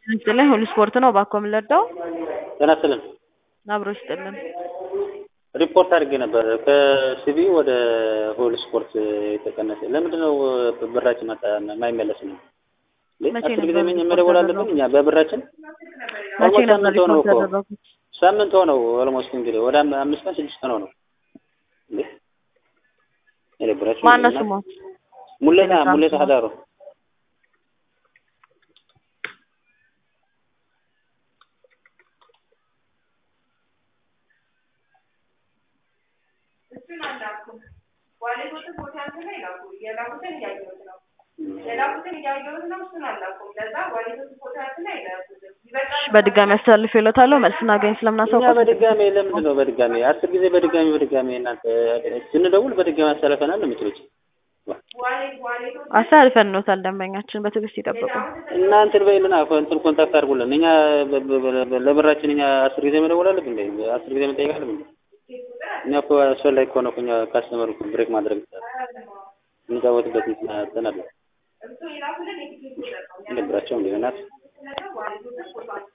ይስጥልኝ ሁሉ ስፖርት ነው እባክዎ ምን ልርዳዎ? ጤና ይስጥልን አብሮ ይስጥልን ሪፖርት አድርጌ ነበር ከሲቢ ወደ ሁሉ ስፖርት የተቀነሰ ለምንድን ነው ብራችን መጣ የማይመለስ ነው? መቼ አስር ጊዜ ነበር ሪፖርት መደወል አለብን ያደረጉት? እኛ በብራችን መቼ ኦልሞስት ነበር ሳምንት ሆነው ሪፖርት እኮ ያደረጉት? ሳምንት ሆነው ኦልሞስት እንግዲህ ወደ አም- አምስት ቀን ስድስት ቀን ሆነው እንዴ የደብራችሁ ማነው ስሞት? ሙሌታ ቴሌግራም ሙሌታ ስሞት? ሀዳሩ እሱን አላኩም። ዋሌቶችን ፎቶ አንስተው ይላኩ። የላኩትን እያየሁት ነው። የላኩትን እያየሁት ነው። እሱን አላኩም። ለዛ ዋሌቶችን ፎቶ አንስተው ይላኩት። ይበቃል። በድጋሚ አስተላልፍ ይሎታለሁ መልስ እናገኝ እኛ ስለምናሳውቀው በድጋሚ ለምንድን ነው በድጋሚ አስር ጊዜ በድጋሚ በድጋሚ እናንተ ስንደውል በድጋሚ አሳልፈናል ነው የምትሉት ዋሌት ዋሌቶች አስተላልፈን እንወታል ደንበኛችን በትዕግስት ይጠብቁ እና እንትን በይልና እንትን ኮንታክት አድርጉልን እኛ በ- በ- በ- ለብራችን እኛ አስር ጊዜ መደወል አለብን እንዴ አስር ጊዜ መጠየቅ አለብን እንዴ? እኛ እኮ አስፈላጊ ከሆነ እኮ እኛ ካስተመር እኮ ብሬክ ማድረግ ይቻላል የምንጫወትበት እንትን እንትን አለ እሱ የላኩልን የቲኬት ቁጥር ነው። እንደብራቸው እንደ ናት ዋሌቶችን ፎቶ